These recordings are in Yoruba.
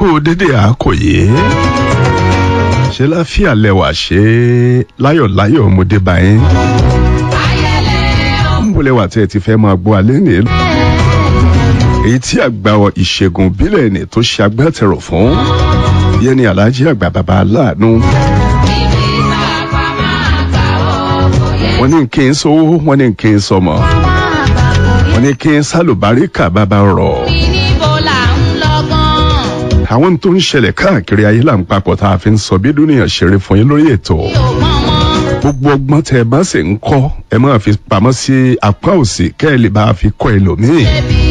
kú dédé àkòyé ṣe láfíà lẹwà ṣe láyọ̀láyọ̀ ọmọdé báyìí ń bọ̀ lẹ́wà tí ẹ ti fẹ́ máa gbọ́ alẹ́ ní èyí tí àgbà ìṣègùn bílẹ̀ ní tó ṣe agbátẹrù fún yẹn ni aláàjì àgbà bàbá aláàánú wọ́n ní kí n sówó wọ́n ní kí n sọmọ wọ́n ní kí n sálùbáríkà bàbá rọ̀ àwọn tó ń ṣẹlẹ̀ káàkiri ayé là ń papọ̀ tá a fi ń sọ bí dúnìyàn ṣeré fún yín lórí ètò gbogbo ọgbọ́n tẹ ẹ bá sì ń kọ́ ẹ máa fi pamọ́ sí apá òsì kẹ́ ẹ lè bá a fi kọ́ ẹlòmíì.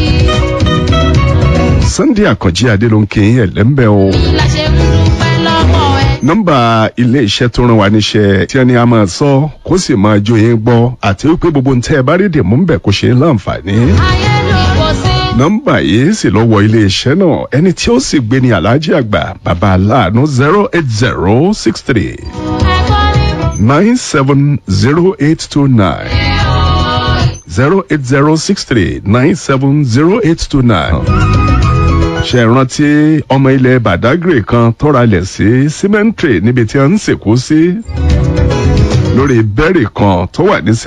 Sunday Àkànjí Adé ló ń kí yín ẹ̀lẹ́mbẹ́ o. nọ́mbà ilé iṣẹ́ tó rán wa níṣẹ́ tí ẹni a máa sọ kó sì máa jó yín gbọ́ àti wípé gbogbo ń tẹ́ ẹ bá rí dìmú ń bẹ̀ kó ṣe é láǹfààní nọ́mbà yìí sì lọ wọ iléeṣẹ́ náà ẹni tí ó sì gbé ní aláàjì àgbà bàbá aláàánú zero eight zero six three nine seven zero eight two nine zero eight zero six three nine seven zero eight two nine. ṣe rántí ọmọ ilẹ̀ badagry kan tọ́ra lẹ̀ sí cemetery níbi tí wọ́n ń sìnkú sí lórí bẹ́ẹ̀rì kan tó wà ní